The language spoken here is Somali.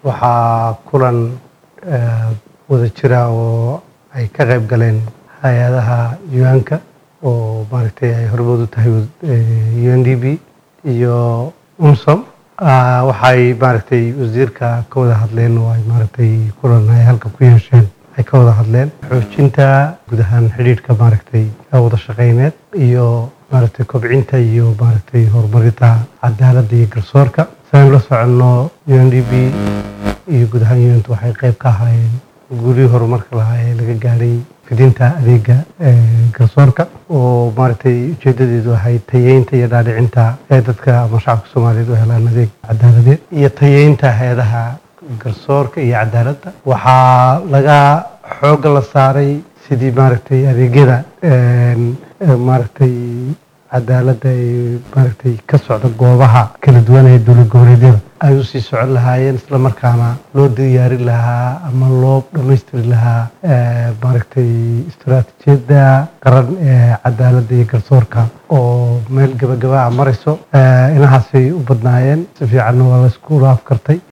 waxaa kulan wada jira oo ay ka qayb galeen hay-adaha yuanka oo maaragtay ay hormood u tahay u n d b iyo unsom waxay maaragtay wasiirka ka wada hadleen oo ay maaragtay kulan ay halka ku yeesheen ay ka wada hadleen xoojinta guud ahaan xidhiidhka maaragtay wada shaqeyneed iyo maaragtay kobcinta iyo maaragtay horumarinta cadaaladda iyo garsoorka siaan la soconno u n d b iyo guud ahaan yunt waxay qayb ka ahaayeen guulihii horumarka lahaa ee laga gaadhay fidinta adeega garsoorka oo maaragtay ujeedadeedu ahay tayeynta iyo dhaadhicinta ee dadka ama shacabka soomaaliyeed u helaan adeeg cadaaladeed iyo tayeynta hay-adaha garsoorka iyo cadaaladda waxaa laga xoogga la saaray sidii maaragtay adeegyada maaragtay cadaaladda ee maaragtay ka socda goobaha kala duwan ee dowlad goboleedyada ay usii socon lahaayeen isla markaana loo diyaarin lahaa ama loo dhammaystiri lahaa maaragtay istaraatiijiyadda qaran ee cadaaladda iyo garsoorka oo meel gabagaba a marayso inahaasay u badnaayeen si fiicanna waa la isku afkartay